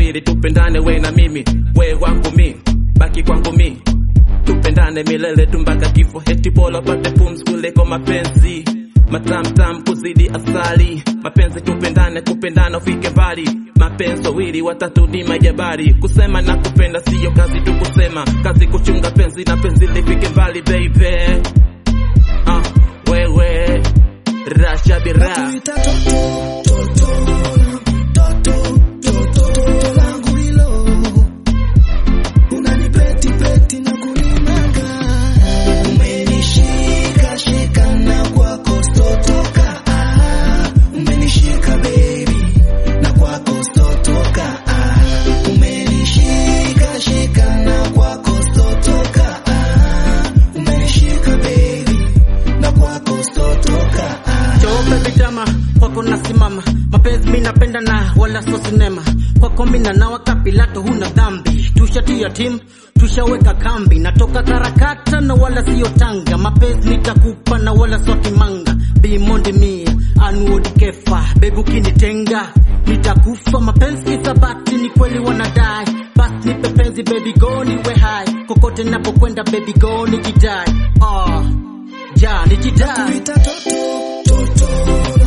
wawili tupendane we na mimi we wangu mi baki kwangu mi tupendane milele tu mpaka kifo heti bora pate pumzi kuliko mapenzi matamtam kuzidi asali mapenzi tupendane kupendana ufike mbali mapenzi wawili watatu ni majabari kusema na kupenda siyo kazi tu kusema kazi kuchunga penzi na penzi lifike mbali baby ah, wewe rashabira Tuita toto, toto, toto, toto, toto langu hilo. Unanipeti peti na kunimanga. Umenishika shika na kwako stotoka. Ah, umenishika baby na kwako stotoka. Ah, umenishika shika na kwako stotoka. Ah, umenishika baby na kwako stotoka. Ah, Choo baby jama kwako nasimama, mapenzi mi napenda na wala so sinema. Kwako mi nanawa kapilato, huna dhambi. Tushatia timu tushaweka kambi, natoka karakata na wala siyo Tanga. Mapenzi nitakupa na wala so kimanga. Bimondi mia anuodi kefa, bebu kinitenga nitakufa. Mapenzi isabati, ni kweli wanadai. Basi nipe penzi baby go niwe hai, kokote napokwenda baby go nikidai. Ah, ja nikidai Tuita toto, toto,